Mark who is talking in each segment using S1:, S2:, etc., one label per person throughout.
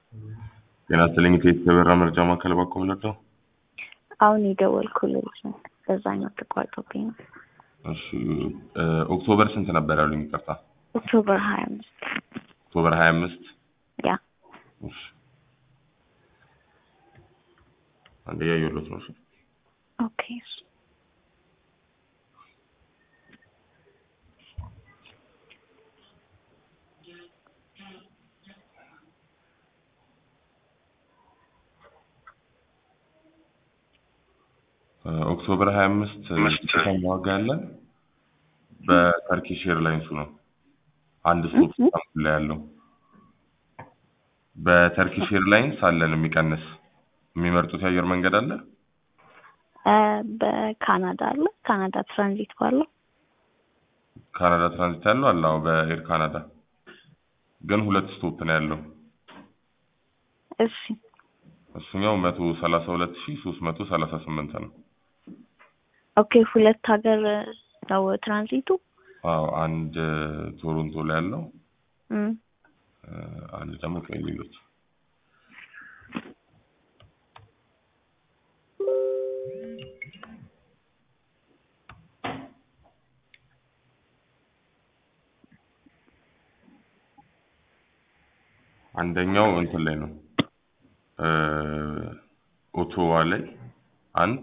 S1: ጤና ይስጥልኝ የተበራ መርጃ ማዕከል ባኮ ነው።
S2: አሁን የደወልኩልህ ነው። በዛኛው ተቋርጦብኝ ነው።
S1: እሺ ኦክቶበር ስንት ነበር ያሉኝ? ይቅርታ
S2: ኦክቶበር ሀያ አምስት
S1: ኦክቶበር ሀያ አምስት
S2: ያ
S1: እሺ አንዴ ያየሁት ነው። እሺ
S2: ኦኬ
S1: ኦክቶበር 25 ዝቅተኛ ዋጋ ያለን በተርኪሽ ኤርላይንሱ ነው። አንድ ስቶፕ ኢስታንቡል ላይ ያለው በተርኪሽ ኤርላይንስ አለን የሚቀንስ የሚመርጡት የአየር መንገድ አለ።
S2: በካናዳ አለ። ካናዳ ትራንዚት ባለው
S1: ካናዳ ትራንዚት ያለው አለ። አዎ በኤር ካናዳ ግን ሁለት ስቶፕ ነው ያለው።
S2: እሺ
S1: እሱኛው መቶ ሰላሳ ሁለት ሺ ሶስት መቶ ሰላሳ ስምንት ነው።
S2: ኦኬ ሁለት ሀገር ነው ትራንዚቱ።
S1: አዎ አንድ ቶሮንቶ ላይ ያለው
S2: እም፣
S1: አንድ ደግሞ ቆይ ሌሎች አንደኛው እንትን ላይ ነው ኦቶዋ ላይ አንድ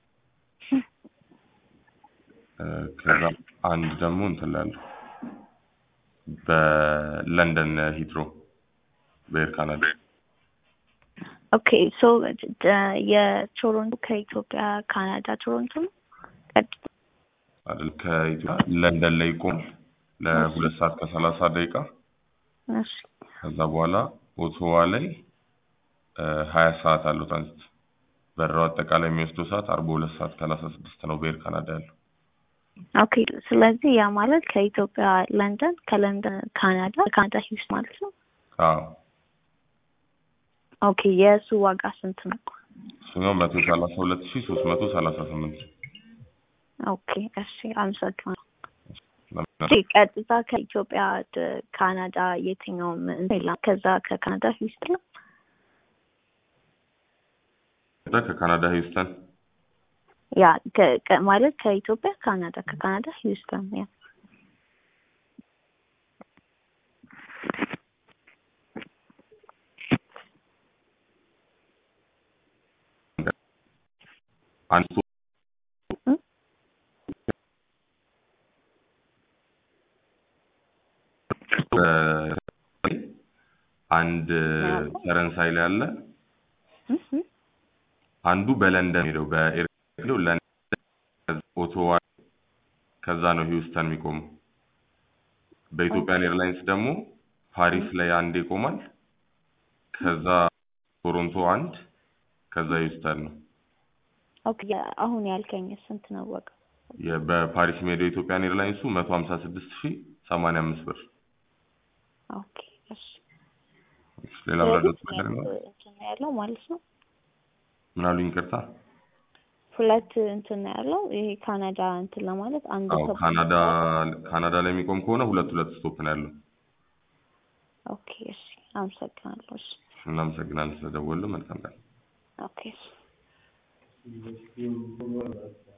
S1: ከዛ አንድ ደግሞ እንትን ላይ አለው በለንደን ሂትሮ በኤር ካናዳ
S2: ኦኬ ሶ የቶሮንቶ ከኢትዮጵያ ካናዳ ቶሮንቶ ነው። ቀጥ-
S1: አይደል ከኢትዮጵያ ለንደን ላይ ይቆማል ለሁለት ሰዓት ከሰላሳ ደቂቃ
S2: እሺ
S1: ከዛ በኋላ ኦቶዋ ላይ ሀያ ሰዓት አለው ትራንዚት በረራው አጠቃላይ የሚወስደው ሰዓት አርባ ሁለት ሰዓት ከሰላሳ ስድስት ነው በኤር ካናዳ ያለው
S2: ኦኬ ስለዚህ ያ ማለት ከኢትዮጵያ ለንደን፣ ከለንደን ካናዳ፣ ካናዳ ሂውስ ማለት ነው።
S1: አዎ
S2: ኦኬ የእሱ ዋጋ ስንት ነው?
S1: እሱኛው መቶ ሰላሳ ሁለት ሺ ሶስት መቶ ሰላሳ ስምንት
S2: ኦኬ እሺ አመሰግናለሁ። እሺ ቀጥታ ከኢትዮጵያ ወደ ካናዳ የትኛውም እንትን የለም። ከዛ ከካናዳ ሂውስተን ነው።
S1: ከካናዳ ሂውስተን
S2: ያ ከ- ከ- ማለት ከኢትዮጵያ ካናዳ ከካናዳ ሂውስተን ያ
S1: አንድ
S2: እም?
S1: አንድ ፈረንሳይ ላይ አለ።
S2: እም? እም?
S1: አንዱ በለንደን ሄደው በኤር ሄደው ለንደን ኦቶዋ ከዛ ነው ሂውስተን የሚቆመው። በኢትዮጵያን ኤርላይንስ ደግሞ ፓሪስ ላይ አንድ ይቆማል። ከዛ ቶሮንቶ አንድ ከዛ ሂውስተን ነው።
S2: ኦኬ አሁን ያልከኝ ስንት ነው ዋጋ?
S1: የ- በፓሪስ የሚሄደው የኢትዮጵያን ኤርላይንሱ መቶ ሀምሳ ስድስት ሺ ሰማንያ አምስት ብር።
S2: ኦኬ እሺ
S1: ሌላ መረዳት ነገር ነው?
S2: እንትን ነው ያለው ማለት ነው።
S1: ምን አሉኝ? ይቅርታ።
S2: ሁለት እንትን ነው ያለው ይሄ ካናዳ እንትን ለማለት አንድ
S1: አዎ
S2: ሰው
S1: ካናዳ ካናዳ ላይ የሚቆም ከሆነ ሁለት ሁለት ስቶፕ ነው ያለው።
S2: ኦኬ እሺ አመሰግናለሁ። እሺ
S1: እናመሰግናለን ስለደወሉ። መልካም ቀን።
S2: ኦኬ እሺ